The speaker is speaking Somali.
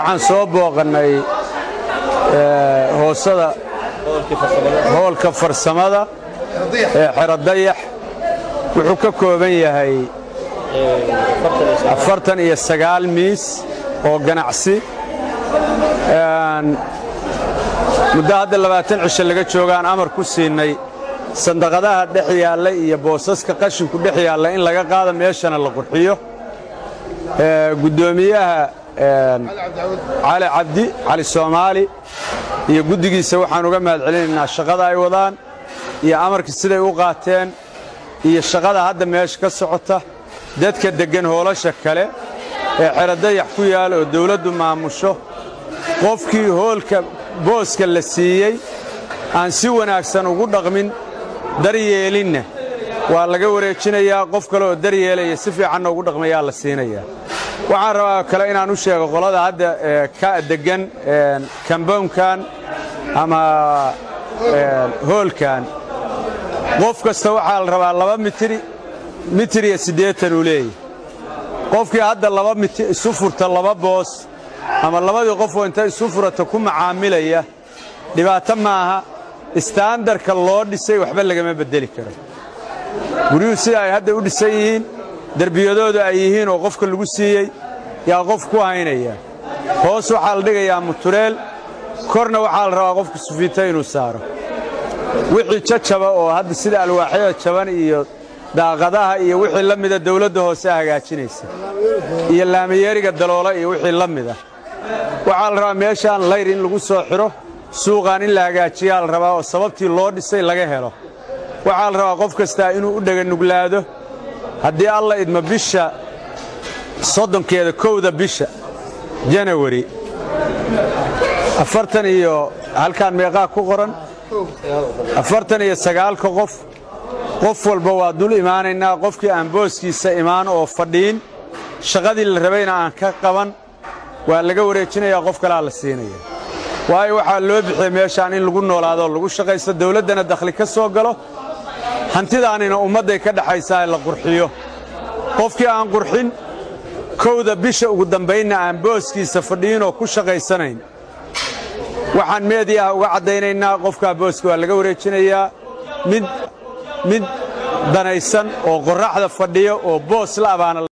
waxaan soo booqannay hoosada hoolka farsamada ee xero dayax wuxuu ka kooban yahay afartan iyo sagaal miis oo ganacsi muddo hadda labaatan cisho laga joogaan amar ku siinay sandaqadaha dhex yaalla iyo boosaska qashinku dhex yaalla in laga qaado meeshana la qurxiyo guddoomiyaha cali cabdi cali soomaali iyo guddigiisa waxaan uga mahad celinaynaa shaqada ay wadaan iyo amarka siday u qaateen iyo shaqada hadda meesha ka socota dadka deggan hoolasha kale ee xerodayax ku yaal oo dawladdu maamusho qofkii hoolka booska la siiyey aan si wanaagsan ugu dhaqmin daryeelinna waa laga wareejinayaa qof kale oo daryeelaya si fiicanna ugu dhaqmayaa la siinayaa waxaan rabaa kale inaan u sheego qolada hadda ka deggan kambownkan ama hoolkan qof kasta waxaa la rabaa laba mitiri mitir iyo siddeetan uu leeyahy qofkii hadda laba miti isu furta laba boos ama labadii qofoo inta isu furata ku macaamilaya dhibaato maaha istaandarka loo dhisay waxba lagama beddeli karo guryuhu sida ay hadda u dhisan yihiin derbiyadoodu ay yihiin oo qofka lagu siiyey yaa qof ku haynaya hoos waxaa la dhigayaa mutureel korna waxaa la rabaa qofka sufiita inuu saaro wixii jajaba oo hadda sida alwaaxyada jaban iyo daaqadaha iyo wixii la mida dawladda hoose hagaajinaysa iyo laamiyeeriga daloola iyo wixii la mida waxaa la rabaa meeshaan layr in lagu soo xidho suuqaan in la hagaajiyaa la rabaa oo sababtii loo dhisay laga helo waxaa la rabaa qof kastaa inuu u dheganuglaado haddii alla idma bisha soddonkeeda kowda bisha janawari afartan iyo halkaan meeqaa ku qoran afartan iyo sagaalka qof qof walba waa dul imaanaynaa qofkii aan booskiisa imaan oo fadhiin shaqadii la rabayna aan ka qaban waa laga wareejinayaa qof kalaa la siinaya waayo waxaa loo bixiyey meeshaan in lagu noolaadoo lagu shaqaysto dawladdana dakhli ka soo galo hantidaanina ummadday ka dhaxaysaa la qurxiyo qofkii aan qurxin kowda bisha ugu dambaynna aan booskiisa fadhiinoo ku shaqaysanayn waxaan meedii ah uga caddaynaynaa qofkaa booska waa laga wareejinayaa mid mid danaysan oo qorraxda fadhiya oo boos la abaana